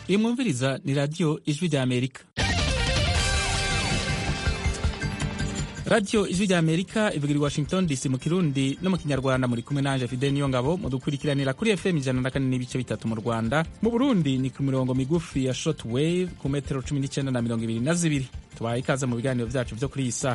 iyi mwumviriza ni radiyo ijwi rya amerika radiyo ijwi rya amerika ivugira i washington dc mu kirundi no mu kinyarwanda muri kumwe nanje fidel niyo ngabo mudukurikiranira kuri fm ijana na kane n'ibice bitatu mu rwanda mu burundi ni ku mirongo migufi ya short wave ku metero cumi n'icyenda na mirongo ibiri na zibiri tubaye ikaze mu biganiro byacu byo kuri iyi saha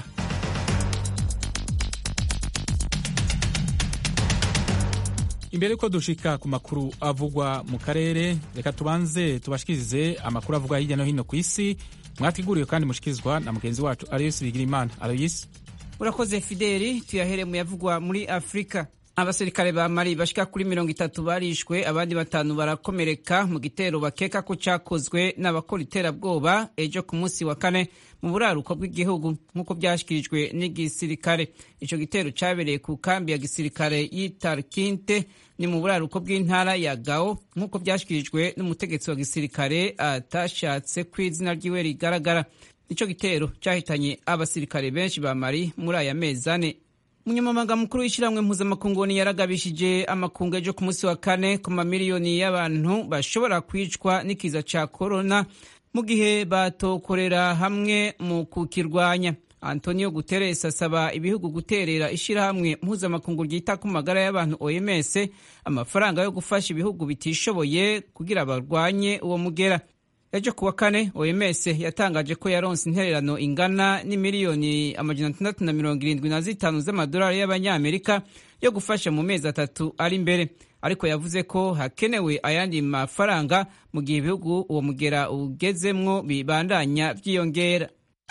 imbere yuko dushika ku makuru avugwa mu karere reka tubanze tubashikirize amakuru avugwa hirya no hino ku isi mwateguriwe kandi mushikirizwa na mugenzi wacu aloyisi bigirimana aloyisi urakoze fideli tuyahere mu yavugwa muri afurika abasirikare ba mari bashika kuri mirongo itatu barishwe abandi batanu barakomereka mu gitero bakeka ko cyakozwe n'abakora iterabwoba ejo ku munsi wa kane mu buraruko bw'igihugu nk'uko byashyikirijwe n'igisirikare icyo gitero cyabereye ku kambi ya gisirikare y'itarkinte ni mu buraruko bw'intara ya gao nk'uko byashyikirijwe n'umutegetsi wa gisirikare atashatse ko izina ryiwe rigaragara icyo gitero cyahitanye abasirikare benshi ba mari muri aya mezi ane umunyamabanga mukuru w'ishyirahamwe mpuzamakungu yaragabishije amakungu ejo ku munsi wa kane ku mamiliyoni y'abantu bashobora kwicwa n'ikiza cya korona mu gihe batokorera hamwe mu kukirwanya antonio guterres asaba ibihugu guterera ishyirahamwe mpuzamakungu ryita ku magara y'abantu oms amafaranga yo gufasha ibihugu bitishoboye kugira barwanye uwo mugera ejo kuwa kane oms yatangaje ko yaronse intererano ingana n'imiliyoni amajana atandatu na mirongo irindwi na zitanu z'amadolari y'abanyamerika yo gufasha mu mezi atatu ari imbere ariko yavuze ko hakenewe ayandi mafaranga mu gihe ibihugu uwo mugera ugezemwo bibandanya byiyongera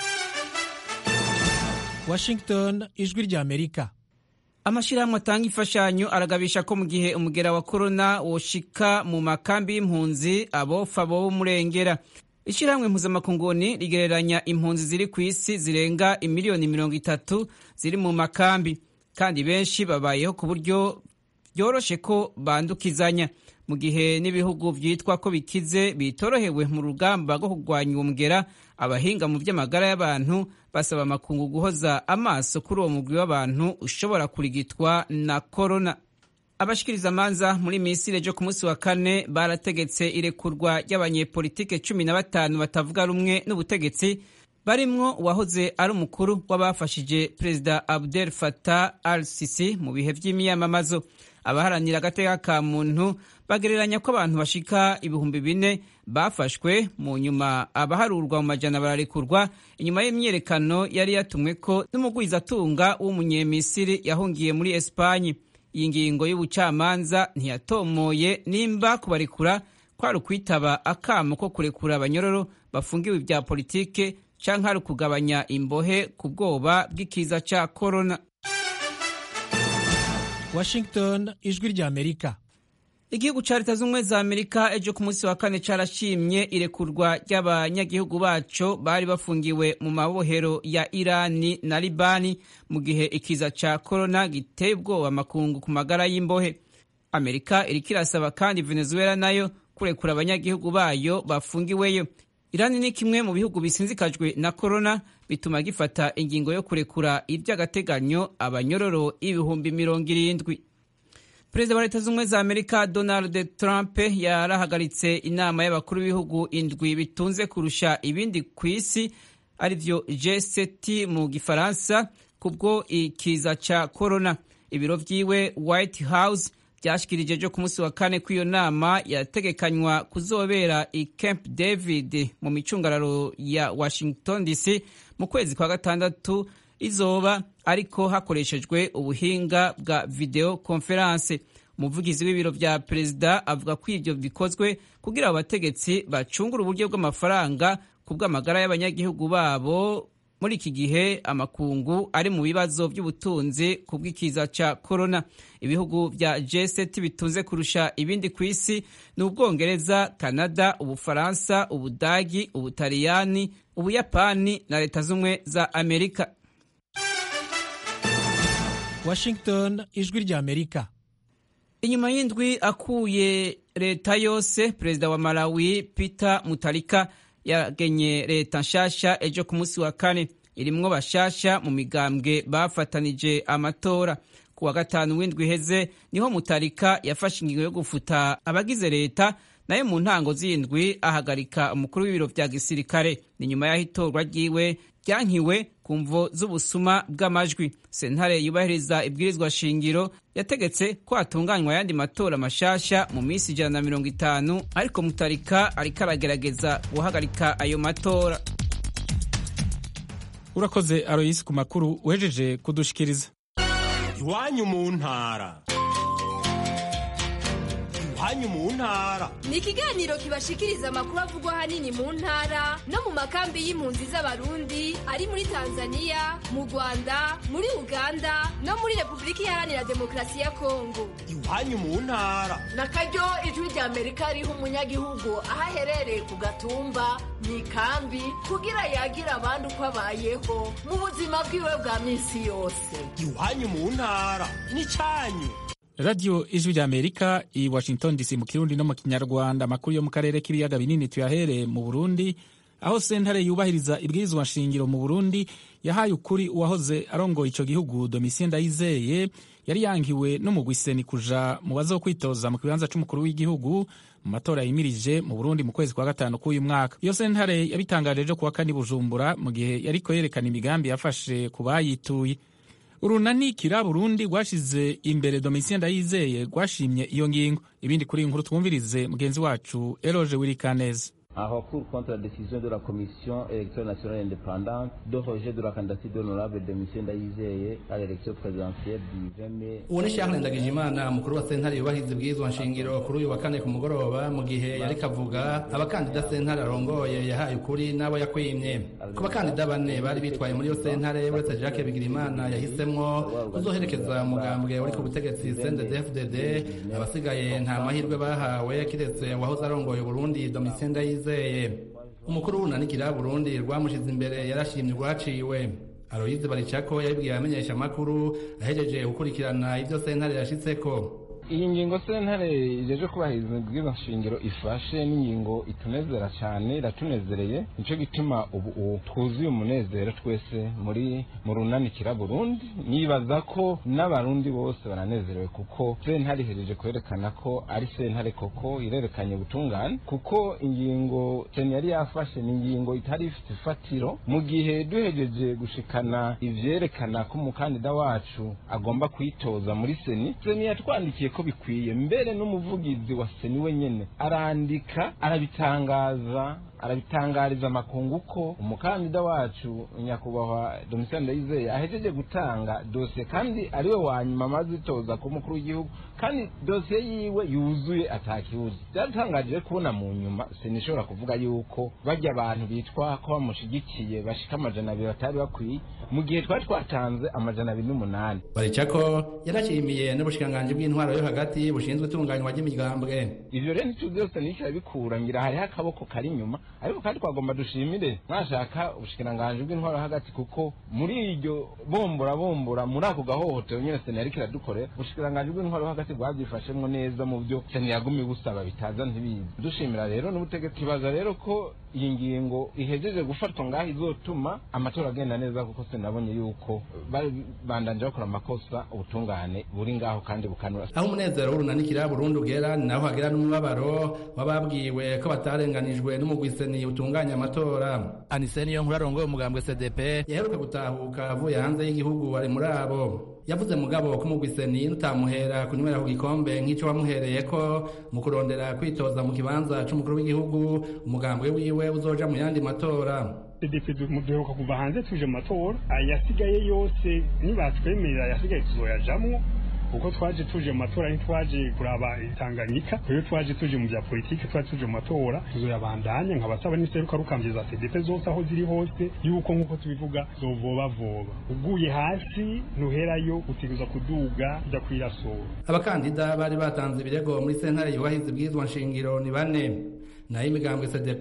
washington ijwi rya amerika amashyirahamwe atanga imfashanyo aragabisha ko mu gihe umugera wa korona woshika mu makambi y'impunzi abofa bo murengera ishyirahamwe mpuzamakunguni rigereranya impunzi ziri ku isi zirenga imiliyoni mirongo itatu ziri mu makambi kandi benshi babayeho ku buryo byoroshe ko bandukizanya mu gihe n'ibihugu byitwa ko bikize bitorohewe mu rugamba rwo kurwanya uwo mugera abahinga mu by'amagara y'abantu basaba amakungu guhoza amaso kuri uwo mugwi w'abantu ushobora kurigitwa na korona abashikiriza amanza muri misiri ejo ku munsi wa kane barategetse irekurwa ry'abanyepolitike cumi na batanu batavuga rumwe n'ubutegetsi barimwo uwahoze ari umukuru w'abafashije perezida abdel fatah al sisi mu bihe by'imyamamazo abaharanira agateka ka muntu bagereranya ko abantu bashika ibihumbi bine bafashwe mu nyuma abaharurwa mu majana bararekurwa inyuma y'imyiyerekano yari yatumwe ko n'umugwizatunga w'umunyemisiri yahungiye muri esipanyi iyi ngingo y'ubucamanza ntiyatomoye nimba kubarekura kwari ukwitaba akamo ko kurekura abanyororo bafungiwe ibya politike canke ari ukugabanya imbohe ku bwoba bw'ikiza ca korona washington ijwi rya amerika igihugu ca leta z'ubumwe za amerika ejo ku munsi wa kane carashimye irekurwa ry'abanyagihugu baco bari bafungiwe mu mabohero ya irani na libani mu gihe ikiza ca korona giteye ubwoba amakungu ku magara y'imbohe amerika iriko irasaba kandi venezuela nayo kurekura abanyagihugu bayo bafungiweyo irani ni kimwe mu bihugu bisinzikajwe na korona bituma gifata ingingo yo kurekura iby'agateganyo abanyororo ibihumbi mirongo irindwi perezida wa leta z'ubumwe za amerika donald trump yarahagaritse inama y'abakuru b'ibihugu indwi bitunze kurusha ibindi ku isi arivyo g7 mu gifaransa kubwo ikiza ca korona ibiro vyiwe white house byashikirije ejo ku munsi wa kane ko iyo nama yategekanywa kuzobera i camp david mu micungararo ya washington dc mu kwezi kwa gatandatu izoba ariko hakoreshejwe ubuhinga bwa video conference umuvugizi w'ibiro vya perezida avuga ko ivyo bikozwe kugira abategetsi bacungura uburyo bw'amafaranga ku bw'amagara y'abanyagihugu babo muri iki gihe amakungu ari mu bibazo by'ubutunzi ku bw'ikiza ca korona ibihugu vya G7 bitunze kurusha ibindi ku isi ni ubwongereza kanada ubufaransa ubudagi ubutaliyani ubuyapani na leta z'ubumwe za amerika washington ijwi rya amerika inyuma y'indwi akuye leta yose perezida wa malawi peter mutarika yagenye leta nshasha ejo ku munsi wa kane irimwo bashasha mu migambwe bafatanije amatora ku wa gatanu w'indwi iheze niho mutarika yafashe ingingo yo gufuta abagize leta nayo mu ntango z'indwi ahagarika umukuru w'ibiro vya gisirikare ni nyuma y'aho itorwa ryiwe ryankiwe ku mvo z'ubusuma bw'amajwi sentare yubahiriza ibwirizwa shingiro yategetse ko hatunganywa ayandi matora mashasha mu minsi ijana na mirongo itanu ariko mutarika ariko aragerageza guhagarika ayo matora urakoze aroyisi ku makuru uhejeje kudushikiriza iwanyu mu ntara iwanyu mu ntara ni ikiganiro kibashikiriza amakuru avugwa ahanini mu ntara no mu makambi y'impunzi z'abarundi ari muri tanzania mu rwanda muri uganda no muri repubulika iharanira demokarasi ya kongo iwanyu mu ntara na karyo ijwi rya amerika riha umunyagihugu aho aherereye ku gatumba mu ikambi kugira yagira abandi uko abayeho mu buzima bwiwe bwa minsi yose iwanyu mu ntara n'icyanyu radiyo ijwi rya amerika i washington dc mu kirundi no mu kinyarwanda amakuru yo mu karere k'ibiyaga binini tuyahereye mu burundi aho sentare yubahiriza ibwirizwa nshingiro mu burundi yahaye ukuri uwahoze arongoye ico gihugu domitien ndayizeye yari yangiwe n'umugwiseni kuja mu bazokwitoza mu kibanza c'umukuru w'igihugu mu matora yimirije mu burundi mu kwezi kwa gatanu k'uyu mwaka iyo sentare yabitangaje ejo kuwa kane bujumbura mu gihe yariko yerekana imigambi yafashe ku bayituye urunani kira burundi rwashize imbere domitien ndayizeye rwashimye iyo ngingo ibindi kuri iyi nkuru twumvirize mugenzi wacu eroge wirikaneza en recours contre la décision de la Commission électorale nationale indépendante de rejet de la candidature d'honorable de M. Ndayizeye à l'élection présidentielle du 20 mai. uwo ni Charles Ndagijimana umukuru wa sentare yubahiriza ibwirizwa nshingiro kuri uyu wa kane ku mugoroba mu gihe yari kavuga abakandida sentare arongoye yahaye ukuri n'abo yakwimye ku bakandida bane bari bitwaye muri iyo sentare uretse Jacques Bigirimana yahisemwo kuzoherekeza umugambwe uri ku butegetsi CNDD-FDD abasigaye nta mahirwe bahawe kiretse uwahoze arongoye Burundi Domitien Ndayizeye umukuru w'urunanikira Burundi rwamushize imbere yarashimye urwaciwe Aloyize Baricako yabibwiye abamenyesha amakuru ahejeje gukurikirana ivyo sentare yashitseko iyi ngingo sentare ijeje kubahiriza ibwirizwa nshingiro ifashe n'ingingo itunezera cyane iratunezereye nicyo gituma ubu twuzuye umunezero twese muri mu runanikira burundi nibaza ko n'abarundi bose baranezerewe kuko sentare ihereje kwerekana ko ari sentare koko irerekanye ubutungane kuko ingingo seni yari yafashe ni ingingo itari ifite ifatiro mu gihe duhejeje gushikana ivyerekana ko umukandida wacu agomba kwitoza muri seni seni yatwandikiye ko bikwiye mbere n'umuvugizi wa seni wenyene arandika arabitangaza arabitangariza amakungu ko umukandida wacu nyakubahwa domitien ndayizeye ahejeje gutanga dosiye kandi ariwe wa nyuma amaze itoza ku mukuru w'igihugu kandi dosiye yiwe yuzuye atakibuze byaratangaje kubona mu nyuma sinishobora kuvuga yuko bajya abantu bitwa ko bamushigikiye bashika amajana abiri batari bakwiye mu gihe twari twatanze amajana abiri n'umunani baricako yarashimiye n'ubushikiranganji bw'intwaro yo hagati bushinzwe itunganywa ry'imigambwe ivyo rero ntituzi byose nishyira bikura ngira hariho akaboko kari inyuma ariko kandi twagomba dushimire mwashaka ubushikiranganji bw'intwaro hagati kuko muri iryo bombora bombora muri ako gahohotero nyene seni yariko iradukorera ubushikiranganji bw'intwaro hagati bwabyifashemwo neza mu byo seni yagumye busaba bitaza ntibizi dushimira rero n'ubutegetsi baza rero ko iyi ngingo ihejeje gufatwa ngaho izotuma amatora agenda neza kuko sinabonye yuko bandanje bakora amakosa ubutungane buri ngaho kandi bukanura aho umunezero w'urunanikira burundu ugera ni naho hagera n'umubabaro w'ababwiwe ko batarenganijwe n'umugwiseni utunganya amatora aniseni yo nkuru arongoye umugambwe cdp yaheruka gutahuka avuye hanze y'igihugu ari muri abo yavuze mugabo ko umugwiseni nutamuhera kunywera ku gikombe nk'icyo wamuhereye ko mu kurondera kwitoza mu kibanza c'umukuru w'igihugu umugambwe wiwe uzoja mu yandi matora cdp duheruka kuva hanze tuje mu matora ayasigaye yose nibatwemerera ayasigaye tuzoyajamwo kuko twaje tuje mu matora ntitwaje kuraba itanganyika rero twaje tuje mu bya politiki twaje tuje mu matora tuzoyabandanya nkabasaba n'iseruka rukambye za cdp zose aho ziri hose yuko nk'uko tubivuga zovobavoba uguye hasi ntuherayo utegereza kuduga ujya kwirasura abakandida bari batanze ibirego muri sentare yubahiriza ibwirizwa nshingiro ni bane nayo imigambwe cdp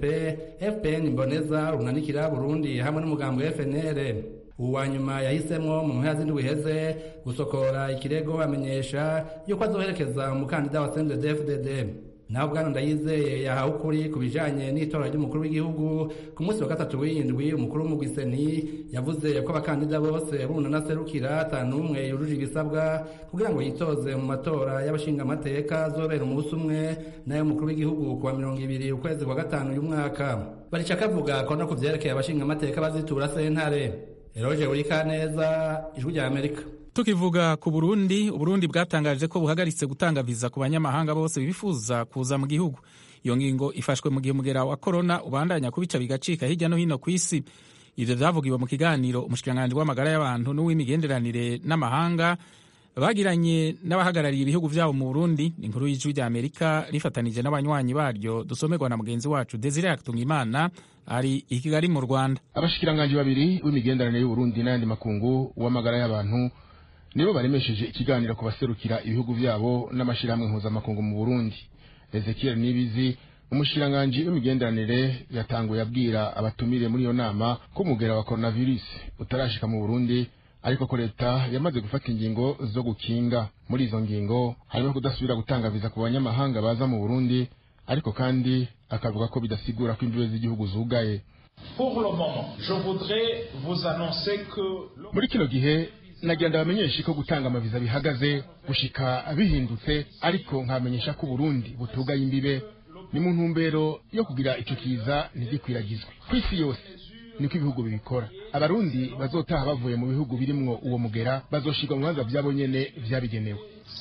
fpn imboneza runanikira burundi hamwe n'umugambwe fnr uwa nyuma yahisemo mu mpera z'indwi iheze gusokora ikirego amenyesha yuko azoherekeza umukandida wa CNDD-FDD naho bwana ndayizeye yahawe ukuri ku bijanye n'itora ry'umukuru w'igihugu ku munsi wa gatatu w'indwi umukuru w'umugwiseni yavuze ko abakandida bose bunana serukira atanu umwe yujuje ibisabwa kugira ngo yitoze mu matora y'abashingamateka azobera umunsi umwe n'ay'umukuru w'igihugu kuwa mirongo ibiri ukwezi kwa gatanu uyu mwaka barica kavuga ko no ku vyerekeye abashingamateka bazitura sentare eroje urikaneza ijwi rya amerika tukivuga ku burundi uburundi bwatangaje ko buhagaritse gutanga viza ku banyamahanga bose bifuza kuza mu gihugu iyo ngingo ifashwe mu gihe umugera wa korona ubandanya kubica bigacika hirya no hino ku isi ivyo vyavugiwe mu kiganiro umushikiranganji w'amagara y'abantu n'uw'imigenderanire n'amahanga bagiranye n'abahagarariye ibihugu vyabo mu burundi inkuru y'ijwi rya amerika rifatanije n'abanywanyi baryo dusomerwa na mugenzi wacu desire yakitungimana ari i kigali mu rwanda abashikiranganji babiri b'imigenderanire y'uburundi n'ayandi makungu w'amagara y'abantu nibo baremesheje ikiganiro ku baserukira ibihugu vyabo n'amashirahamwe mpuzamakungu mu burundi ezekiel nibizi umushikiranganji w'imigenderanire yatanguye abwira abatumire muri iyo nama ko umugera wa coronavirus utarashika mu burundi ariko ko leta yamaze gufata ingingo zo gukinga muri izo ngingo harimo kudasubira gutanga viza ku banyamahanga baza mu burundi ariko kandi akavuga ko bidasigura ko imbibe z'igihugu zugaye muri kino gihe nagira ndabamenyeshe ko gutanga amaviza bihagaze gushika bihindutse ariko nkamenyesha ko Burundi butugaye imbibe ni mu ntumbero yo kugira ico kiza ntigikwiragizwe ku isi yose niko ibihugu bibikora abarundi bazotaha bavuye mu bihugu birimwo uwo mugera bazoshirwa mu bibanza vyabo nyene vyabigenewe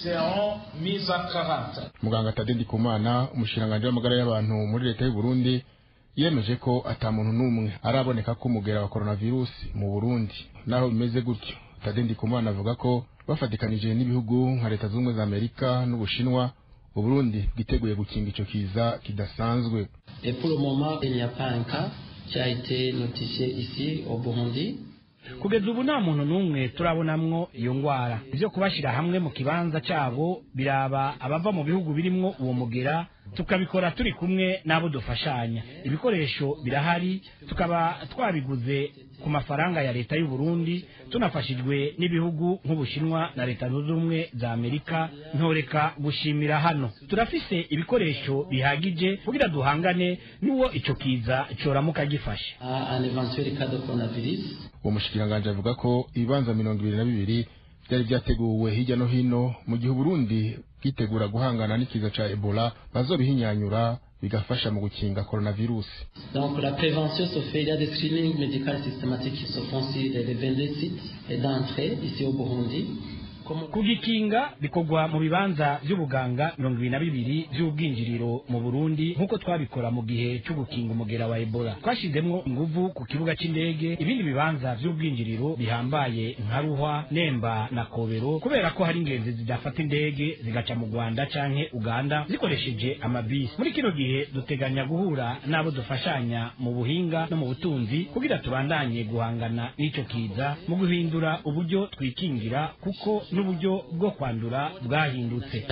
muganga tade ndikumana umushikiranganji w'amagara y'abantu muri leta y'u Burundi yemeje ko ata muntu n'umwe araboneka ko umugera wa coronavirus mu Burundi naho bimeze gutyo Tade Ndikumana avuga ko bafatikanije n'ibihugu nka leta z'ubumwe za Amerika n'Ubushinwa Uburundi bwiteguye gukinga ico kiza kidasanzwe. Et pour le moment, il n'y a pas un cas qui a été notifié ici au Burundi. kugeza ubu nta muntu n'umwe turabonamwo iyo ngwara ivyo kubashira hamwe mu kibanza cabo biraba abava mu bihugu birimwo uwo mugera tukabikora turi kumwe n'abo dufashanya ibikoresho birahari tukaba twabiguze ku mafaranga ya leta y'u Burundi tunafashijwe n'ibihugu nk'Ubushinwa na leta zunze ubumwe za Amerika ntoreka gushimira hano turafise ibikoresho bihagije kugira duhangane n'uwo ico kiza coramuka gifashe un éventuel cas de coronavirus uwo mushikiranganji avuga ko ibibanza mirongo ibiri na bibiri byari byateguwe hirya no hino mu gihe Burundi bwitegura guhangana n'ikiza ca Ebola bazobihinyanyura bigafasha mu gukinga coronavirus. Donc la prévention se fait, il y a des screenings médicaux systématiques qui se font sur les 22 sites d'entrée ici au Burundi. kugikinga bikorwa mu bibanza vy'ubuganga mirongo ibiri na bibiri vy'ubwinjiriro mu burundi nk'uko twabikora mu gihe co gukinga umugera wa ebola twashizemwo inguvu ku kibuga c'indege ibindi bibanza vy'ubwinjiriro bihambaye nka ruhwa nemba na kobero kubera ko hari ingenzi zidafata indege zigaca mu rwanda canke uganda zikoresheje amabisi muri kino gihe duteganya guhura n'abo dufashanya mu buhinga no mu butunzi kugira tubandanye guhangana n'ico kiza mu guhindura uburyo twikingira kuko n'uburyo bwo kwandura bwahindutse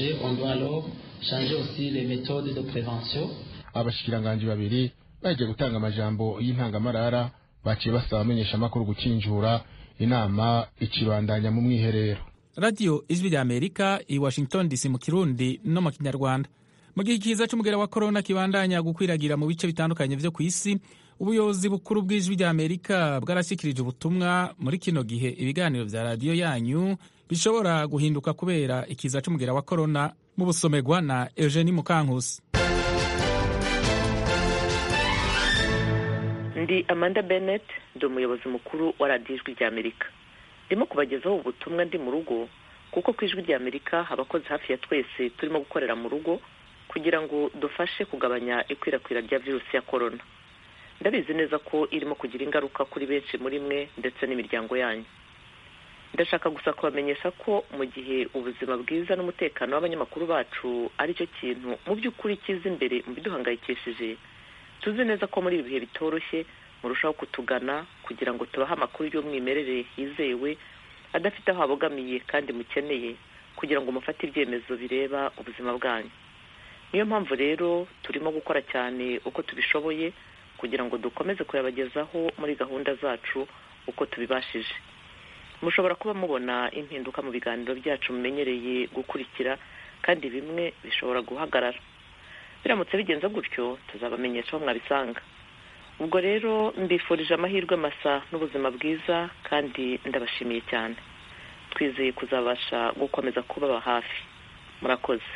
abashikiranganji babiri bagiye gutanga amajambo y'intangamarara baciye basaba abamenyesha amakuru gukinjura inama ikibandanya mu mwiherero radiyo ijwi rya amerika i washington dc mu kirundi no mu kinyarwanda mu gihe ikiza c'umugera wa korona kibandanya gukwiragira mu bice bitandukanye vyo ku isi ubuyobozi bukuru bw'ijwi rya amerika bwarashyikirije ubutumwa muri kino gihe ibiganiro vya radiyo yanyu bishobora guhinduka kubera ikiza c'umugera wa korona mu busomerwa na eugenie mukankusi ndi amanda bennett ndi umuyobozi mukuru wa radiyo ijwi rya amerika ndimo kubagezaho ubutumwa ndi mu rugo kuko ku ijwi rya amerika abakozi hafi ya twese turimo gukorera mu rugo kugira ngo dufashe kugabanya ikwirakwira rya virusi ya korona ndabizi neza ko irimo kugira ingaruka kuri benshi muri mwe ndetse n'imiryango yanyu ndashaka gusa kubamenyesha ko mu gihe ubuzima bwiza n'umutekano w'abanyamakuru bacu ari cyo kintu mu by'ukuri kiza imbere mu biduhangayikishije tuzi neza ko muri ibi bihe bitoroshye murushaho kutugana kugira ngo tubahe amakuru y'umwimerere yizewe adafite aho abogamiye kandi mukeneye kugira ngo mufate ibyemezo bireba ubuzima bwanyu niyo mpamvu rero turimo gukora cyane uko tubishoboye kugira ngo dukomeze kuyabagezaho muri gahunda zacu uko tubibashije mushobora kuba mubona impinduka mu biganiro byacu mumenyereye gukurikira kandi bimwe bishobora guhagarara biramutse bigenze gutyo tuzabamenyesha aho mwabisanga ubwo rero mbifurije amahirwe masa n'ubuzima bwiza kandi ndabashimiye cyane twizeye kuzabasha gukomeza kubaba hafi murakoze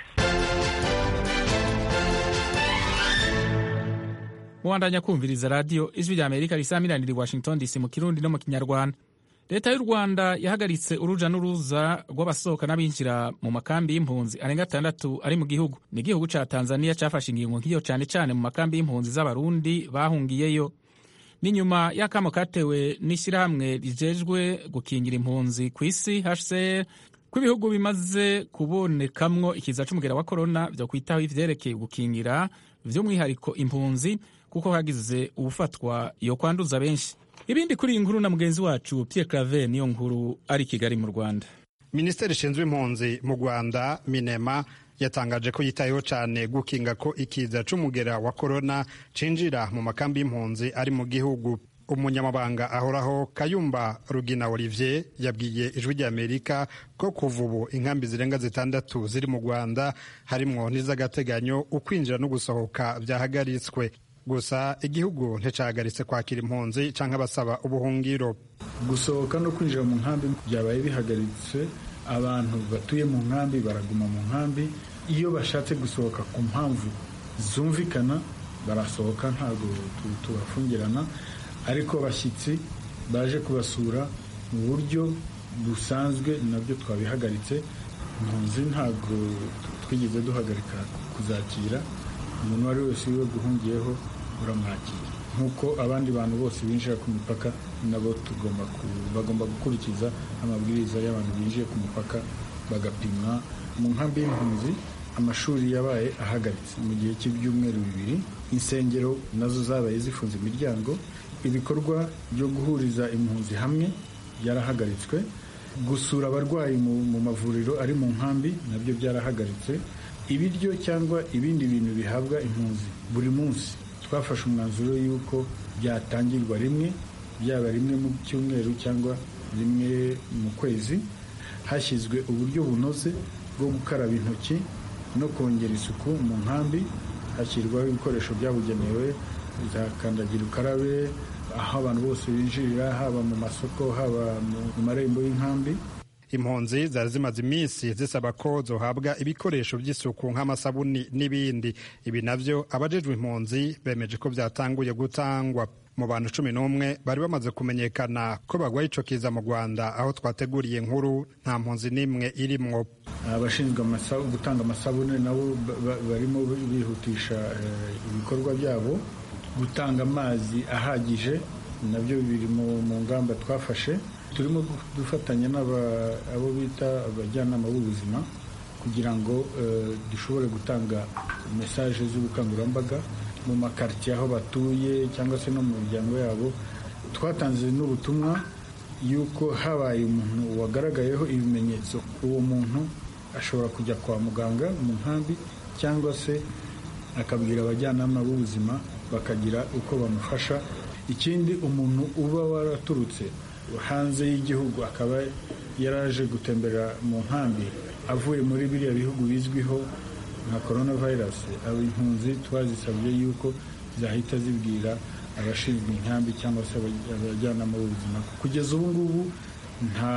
mubandanya kumviriza radiyo ijwi rya amerika risamiranira i washington dc mu kirundi no mu kinyarwanda leta y'u rwanda yahagaritse uruja n'uruza rw'abasohoka n'abinjira mu makambi y'impunzi arenga atandatu ari mu gihugu ni igihugu ca tanzania cafashe ingingo nk'iyo cane cane mu makambi y'impunzi z'abarundi bahungiyeyo n'inyuma y'akamo katewe n'ishyirahamwe rijejwe gukingira impunzi ku isi hcr ko ibihugu bimaze kubonekamwo ikiza c'umugera wa korona vyo kwitaho ivyerekeye gukingira vy'umwihariko impunzi kuko hagize ubufatwa yo kwanduza benshi ibindi kuri iyi nkuru na mugenzi wacu Pierre Claver niyo nkuru ari Kigali mu Rwanda minisiteri ishinzwe impunzi mu Rwanda minema yatangaje ko yitayeho cyane gukinga ko ikiza c'umugera wa korona cinjira mu makambi y'impunzi ari mu gihugu umunyamabanga ahoraho kayumba rugina olivier yabwiye ijwi ry'amerika ko kuva ubu inkambi zirenga zitandatu ziri mu rwanda harimwo n'iz'agateganyo ukwinjira no gusohoka byahagaritswe gusa igihugu nticahagaritse kwakira impunzi cyangwa abasaba ubuhungiro gusohoka no kwinjira mu nkambi byabaye bihagaritse abantu batuye mu nkambi baraguma mu nkambi iyo bashatse gusohoka ku mpamvu zumvikana barasohoka ntabwo tubafungirana ariko abashyitsi baje kubasura mu buryo busanzwe nabyo twabihagaritse impunzi ntabwo twigeze duhagarika kuzakira umuntu uwo ari wese wiwe guhungiyeho uramwakira nk'uko abandi bantu bose binjira ku mipaka nabo tugomba bagomba gukurikiza amabwiriza y'abantu binjiye ku mupaka bagapimwa mu nkambi y'impunzi amashuri yabaye ahagaritse mu gihe cy'ibyumweru bibiri insengero nazo zabaye zifunze imiryango ibikorwa byo guhuriza impunzi hamwe byarahagaritswe gusura abarwayi mu mavuriro ari mu nkambi nabyo byarahagaritse ibiryo cyangwa ibindi bintu bihabwa impunzi buri munsi twafashe umwanzuro y'uko byatangirwa rimwe byaba rimwe mu cyumweru cyangwa rimwe mu kwezi hashyizwe uburyo bunoze bwo gukaraba intoki no kongera isuku mu nkambi hashyirwaho ibikoresho byabugenewe za kandagira ukarabe aho abantu bose binjirira haba mu masoko haba mu marembo y'inkambi impunzi zari zimaze iminsi zisaba ko zohabwa ibikoresho by'isuku nk'amasabuni n'ibindi ibi navyo abajejwe impunzi bemeje ko byatanguye gutangwa mu bantu cumi n'umwe bari bamaze kumenyekana ko bagwaye ico kiza mu rwanda aho twateguriye inkuru nta mpunzi n'imwe irimwo abashinzwe gutanga amasabune nabo barimo bihutisha ibikorwa byabo gutanga amazi ahagije nabyo biri mu ngamba twafashe turimo dufatanya abo bita abajyanama b'ubuzima kugira ngo dushobore gutanga mesaje z'ubukangurambaga mu makaritsiye aho batuye cyangwa se no mu miryango yabo twatanze n'ubutumwa y'uko habaye umuntu wagaragayeho ibimenyetso uwo muntu ashobora kujya kwa muganga mu nkambi cyangwa se akabwira abajyanama b'ubuzima bakagira uko bamufasha ikindi umuntu uba waraturutse hanze y'igihugu akaba yaraje gutembera mu nkambi avuye muri biriya bihugu bizwiho nka korona vayirasi impunzi twazisabye yuko zahita zibwira abashinzwe inkambi cyangwa se abajyanama b'ubuzima kugeza ubu ngubu nta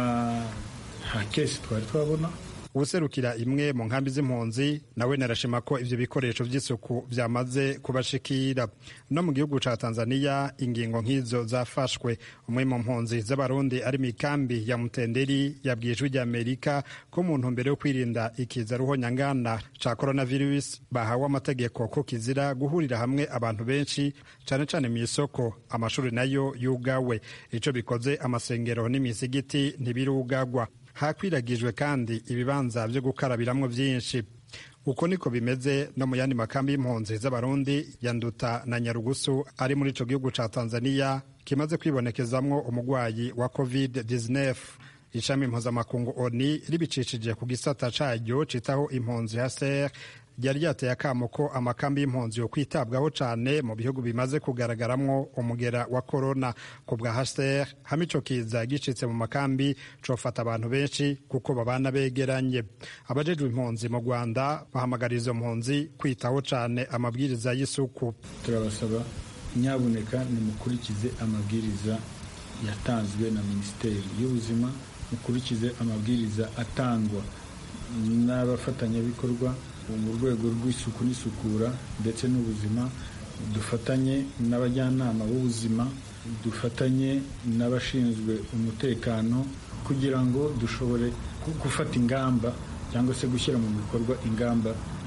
nta kesi twari twabona userukira imwe mu nkambi z'impunzi nawe narashima ko ivyo bikoresho vy'isuku vyamaze kubashikira no mu gihugu ca tanzania ingingo nk'izo zafashwe umwe mu mpunzi z'abarundi ari mu ikambi ya mutenderi yabwiye ijwi ry'amerika ko mu ntumbero yo kwirinda ikiza ruhonyangana ca coronavirus bahawe amategeko ko kizira guhurira hamwe abantu benshi cane cane mu isoko amashuri nayo yugawe ico bikoze amasengero n'imisigiti ntibirugagwa hakwiragijwe kandi ibibanza byo gukarabiramwo byinshi uko niko bimeze no mu yandi makambi y'impunzi z'abarundi ya nduta na nyarugusu ari muri ico gihugu ca tanzania kimaze kwibonekezamwo umugwayi wa covid 19 ishami mpuzamakungu oni ribicishije ku gisata caryo citaho impunzi haser ryari ryateye akamo ko amakambi y'impunzi yo kwitabwaho cyane mu bihugu bimaze kugaragaramwo umugera wa korona ku bwa hcr hamwe ico kiza gicitse mu makambi cofata abantu benshi kuko babana begeranye abajejwe impunzi mu rwanda bahamagara izo mpunzi kwitaho cyane amabwiriza y'isuku turabasaba nyabuneka nimukurikize amabwiriza yatanzwe na minisiteri y'ubuzima mukurikize amabwiriza atangwa n'abafatanyabikorwa mu rwego rw'isuku n'isukura ndetse n'ubuzima dufatanye n'abajyanama b'ubuzima dufatanye n'abashinzwe umutekano kugira ngo dushobore gufata ingamba cyangwa se gushyira mu bikorwa ingamba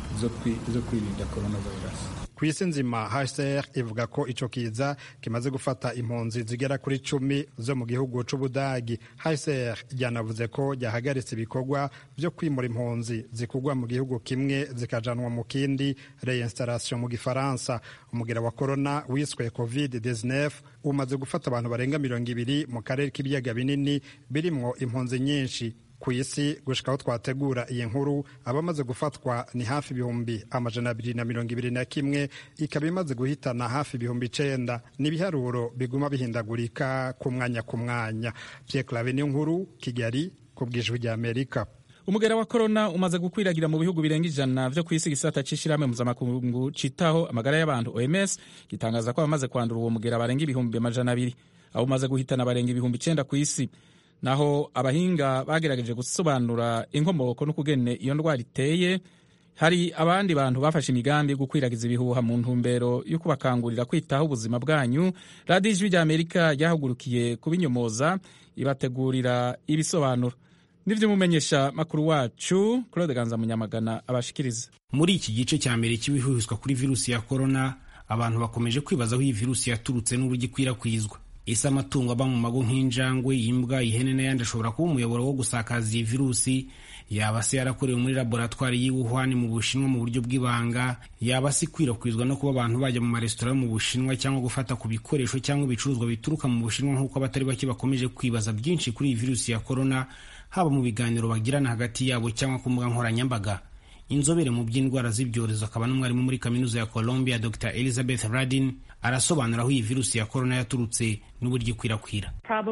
zo kwirinda coronavirus ku isi nzima hcr ivuga ko ico kiza kimaze gufata impunzi zigera kuri cumi zo mu gihugu c'ubudagi hcr ryanavuze ko ryahagaritse ibikorwa vyo kwimura impunzi zikugwa mu gihugu kimwe zikajanwa mu kindi reinstallation mu gifaransa umugera wa korona wiswe covid 19 umaze gufata abantu barenga mirongo ibiri mu karere k'ibiyaga binini birimwo impunzi nyinshi ku isi gushika aho twategura iyi nkuru abamaze gufatwa ni hafi ibihumbi amajana abiri na mirongo ibiri na kimwe ikaba imaze guhitana hafi ibihumbi icenda n'ibiharuro biguma bihindagurika ku mwanya ku mwanya Pierre Claver niyo nkuru Kigali ku bw'ijwi rya Amerika umugera wa korona umaze gukwiragira mu bihugu birenga ijana vyo kw'isi gisata c'ishirahamwe mpuzamakungu citaho amagara y'abantu OMS gitangaza ko abamaze kwandura uwo mugera barenga ibihumbi amajana abiri abo umaze guhitana barenga ibihumbi icenda kw'isi naho abahinga bagerageje gusobanura inkomoko n'ukugene iyo ndwara iteye hari abandi bantu bafashe imigambi yo gukwiragiza ibihuha mu ntumbero yo kubakangurira kwitaho ubuzima bwanyu radiyo ijwi rya amerika ryahagurukiye kubinyomoza ibategurira ibisobanuro nivyo umumenyesha makuru wacu claude ganza munyamagana abashikiriza muri iki gice cya mbere cy'ibihuhiswa kuri virusi ya korona abantu bakomeje kwibaza aho iyi virusi yaturutse n'uburyo ikwirakwizwa ese amatungo aba mu mago nk'injangwe imbwa ihene n'ayandi ashobora kuba umuyoboro wo gusakaza iyi virusi yaba se yarakorewe muri laboratwari y'i Wuhan mu Bushinwa mu buryo bw'ibanga yaba se ikwirakwizwa no kuba abantu bajya mu maresitora yo mu Bushinwa cyangwa gufata ku bikoresho cyangwa ibicuruzwa bituruka mu Bushinwa nk'uko abatari bake bakomeje kwibaza byinshi kuri iyi virusi ya korona haba mu biganiro bagirana hagati yabo cyangwa ku mbuga nkoranyambaga inzobere mu by'indwara z'ibyorezo akaba n'umwarimu muri kaminuza ya Columbia Dr Elizabeth Radin arasobanura aho iyi virusi ya korona yaturutse n'uburyo ikwirakwira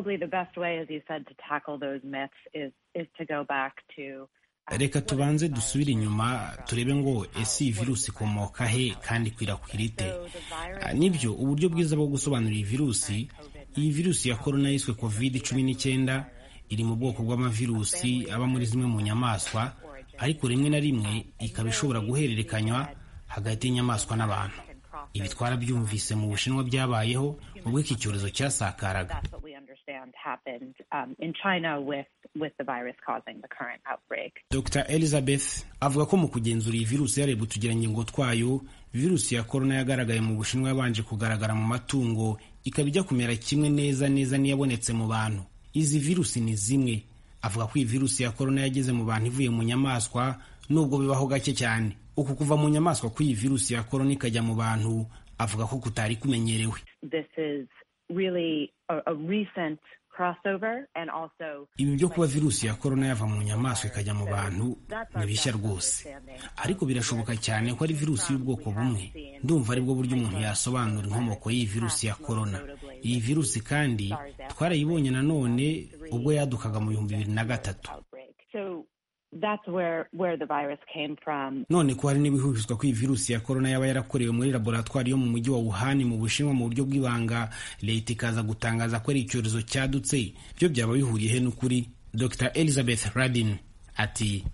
reka tubanze dusubire inyuma turebe ngo ese iyi virusi ikomoka he kandi ikwirakwira ite nibyo uburyo bwiza bwo gusobanura iyi virusi iyi virusi ya korona yiswe covid cumi n'icyenda iri mu bwoko bw'amavirusi aba muri zimwe mu nyamaswa ariko rimwe na rimwe ikaba ishobora guhererekanywa hagati y'inyamaswa n'abantu ibi twarabyumvise mu bushinwa byabayeho ubwo iki cyorezo cyasakaraga dr elizabeth avuga ko mu kugenzura iyi virusi yarebwe utugirangingo twayo virusi ya korona yagaragaye mu bushinwa yabanje kugaragara mu matungo ikaba ijya kumera kimwe neza neza n'iyabonetse mu bantu izi virusi ni zimwe avuga ko iyi virusi ya korona yageze mu bantu ivuye mu nyamaswa nubwo bibaho gake cyane uku kuva mu nyamaswa kw'iyi virusi ya korona ikajya mu bantu avuga ko kutari kumenyerewe ibi byo kuba virusi ya korona yava mu nyamaswa ikajya mu bantu ni bishya rwose ariko birashoboka cyane ko ari virusi y'ubwoko bumwe ndumva aribwo buryo umuntu yasobanura inkomoko y'iyi virusi ya korona iyi virusi kandi twarayibonye nanone ubwo yadukaga mu bihumbi bibiri na gatatu none ko hari n'ibihuhiswa ko iyi virusi ya korona yaba yarakorewe muri laboratwari yo mu mujyi wa Wuhan mu Bushinwa mu buryo bw'ibanga leta ikaza gutangaza ko ari icyorezo cyadutse byo byaba bihuriye he n'ukuri Dr Elizabeth Radin ati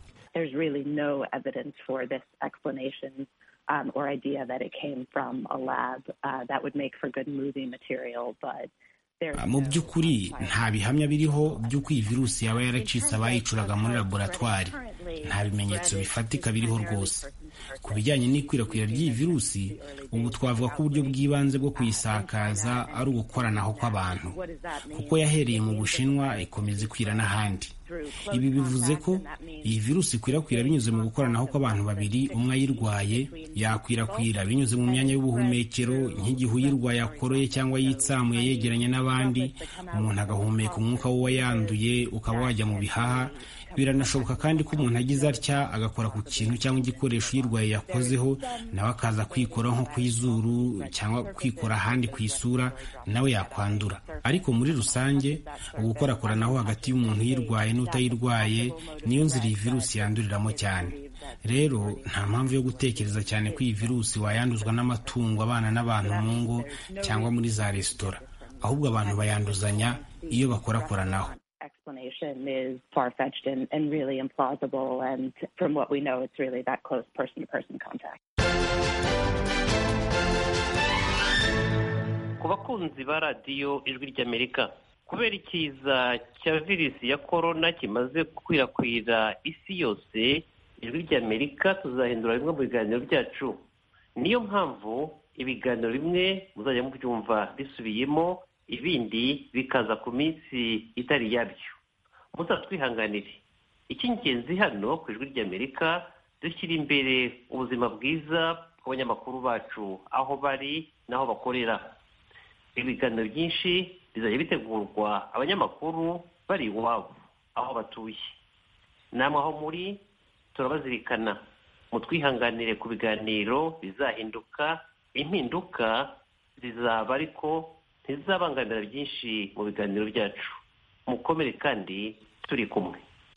Um, or idea that it came from a lab uh, that would make for good movie material, but mu by'ukuri nta bihamya biriho by'uko iyi virusi yaba yaracitse abayicuraga muri laboratwari nta bimenyetso bifatika biriho rwose ku bijyanye n'ikwirakwira ry'iyi virusi ubu twavuga ko uburyo bw'ibanze bwo kuyisakaza ari ugukoranaho kw'abantu kuko yahereye mu bushinwa ikomeza ikwira n'ahandi ibi bivuze ko iyi virusi ikwirakwira binyuze mu gukoranaho kw'abantu babiri umwe ayirwaye yakwirakwira binyuze mu myanya y'ubuhumekero nk'igihe uyirwaye akoroye cyangwa yitsamuye yegeranye n'abandi umuntu agahumeka umwuka w'uwayanduye ukaba wajya mu bihaha biranashoboka kandi ko umuntu agize atya agakora ku kintu cyangwa igikoresho uyirwaye yakozeho nawe akaza kwikora nko ku izuru cyangwa kwikora ahandi ku isura nawe yakwandura ariko muri rusange ugukorakoranaho hagati y'umuntu uyirwaye n'utayirwaye niyo nzira iyi virusi yanduriramo cyane rero nta mpamvu yo gutekereza cyane ko iyi virusi wayanduzwa n'amatungo abana n'abantu mu ngo cyangwa muri za resitora ahubwo abantu bayanduzanya iyo bakorakoranaho explanation is far-fetched and, and really implausible. And from what we know, it's really that close person-to-person contact. ku bakunzi ba radiyo ijwi ry'amerika kubera ikiza cya virusi ya korona kimaze gukwirakwira isi yose ijwi ry'amerika tuzahindura bimwe mu biganiro byacu niyo mpamvu ibiganiro bimwe muzajya mubyumva bisubiyemo ibindi bikaza ku minsi itari yabyo muzatwihanganire icy'ingenzi hano ku ijwi ry'amerika dushyira imbere ubuzima bwiza bw'abanyamakuru bacu aho bari n'aho bakorera ibiganiro byinshi bizajya bitegurwa abanyamakuru bari iwabo aho batuye namwe aho muri turabazirikana mutwihanganire ku biganiro bizahinduka impinduka zizaba ariko ntizizabangamira byinshi mu biganiro byacu mukomere kandi turi kumwe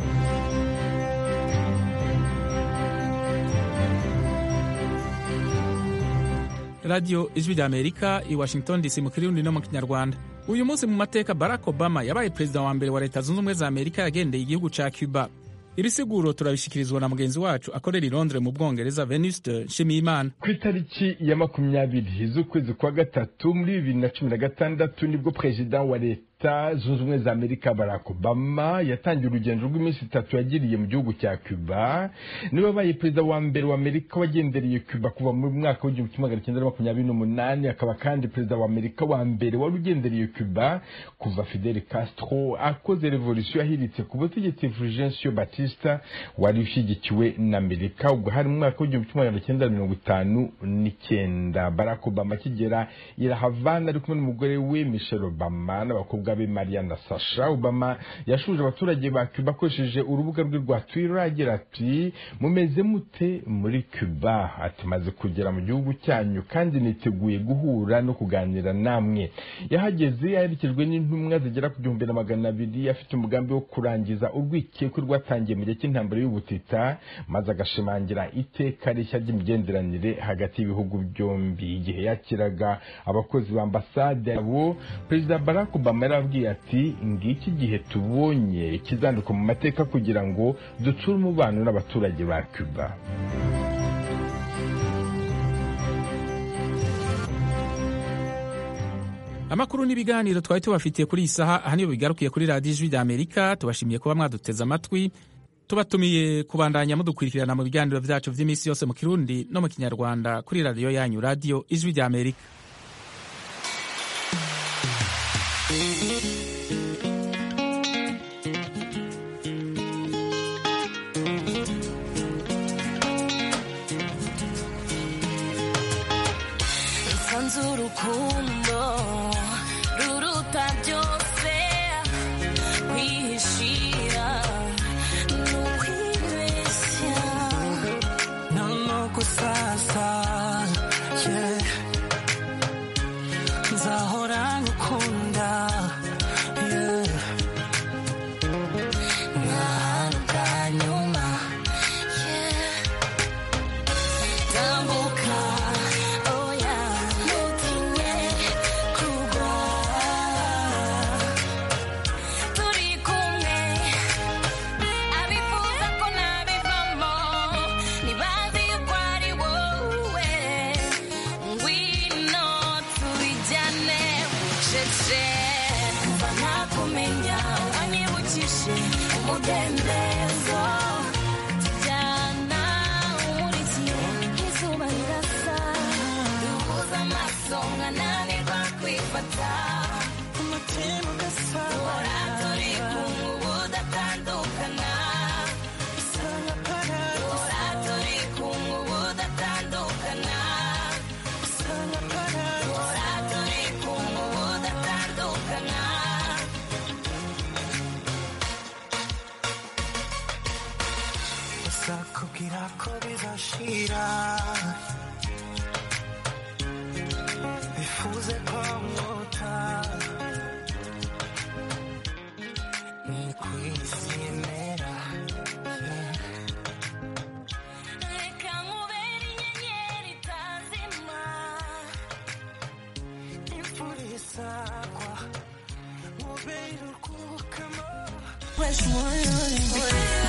radiyo ijwi rya amerika i washington dc mu kirundi no mu kinyarwanda uyu munsi mu mateka barack obama yabaye perezida wa mbere wa leta zunze ubumwe za amerika yagendeye igihugu ca cuba ibisiguro turabishikirizwa na mugenzi wacu akorera i londres mu bwongereza venuste nshimiyimana ku itariki ya makumyabiri z'ukwezi kwa gatatu muri bibiri na cumi na gatandatu nibwo perezida wa leta zunze ubumwe za amerika barack obama yatangiye urugendo rw'iminsi itatu yagiriye mu gihugu cya cuba niwe wabaye perezida wa mbere wa amerika wagendereye cuba kuva mu mwaka w'igihumbi kimwe magana cyenda na makumyabiri n'umunani akaba kandi perezida wa amerika wa mbere wari ugendereye cuba kuva fidel castro akoze revolisiyo yahiritse ku butegetsi fulgencio batista wari ushyigikiwe na amerika ubwo hari mu mwaka w'igihumbi kimwe magana cyenda mirongo itanu n'icyenda barack obama akigera i la havana ari kumwe n'umugore we michelle obama n'abakobwa be maria na sasha obama yashuje abaturage ba cuba akoresheje urubuga rwe rwa twitter agira ati mumeze mute muri cuba ati maze kugera mu gihugu cyanyu kandi niteguye guhura no kuganira namwe yahageze yaherekejwe n'intumwa zigera ku gihumbi na magana abiri afite umugambi wo kurangiza urwikekwe rwatangiye mu gihe cy'intambara y'ubutita maze agashimangira iteka rishya ry'imigenderanire hagati y'ibihugu byombi igihe yakiraga abakozi ba ambasade yabo perezida barack obama yarabwiye ati ngiki gihe tubonye ikizandikwa mu mateka kugira ngo dutsure umubano n'abaturage ba cuba amakuru n'ibiganiro twari tubafitiye kuri iyi saha aha niyo bigarukiye kuri radiyo ijwi rya amerika tubashimiye kuba mwaduteze amatwi tubatumiye kubandanya mudukurikirana mu biganiro byacu by'iminsi yose mu kirundi no mu kinyarwanda kuri radiyo yanyu radiyo ijwi rya amerika nsanze urukundo ruruta byose kwihishira ni ukwibeshya nuko sasa yeah. nzahora ngukunda yeah. nk'ahantu bwa nyuma tambuka oya ntutinye kugwa turi kumwe abifuza ko nabivamo ntibazi yuko ari wowe ngwino tubijyane bucece kuva nakumenya wanyibukije umudendezo tujyana umurikiye nk'izuba bizashira bifuze ko mwota ni ku isi imera reka nkubere inyenyeri itazima imvura isagwa mubere urwukamo Fresh one,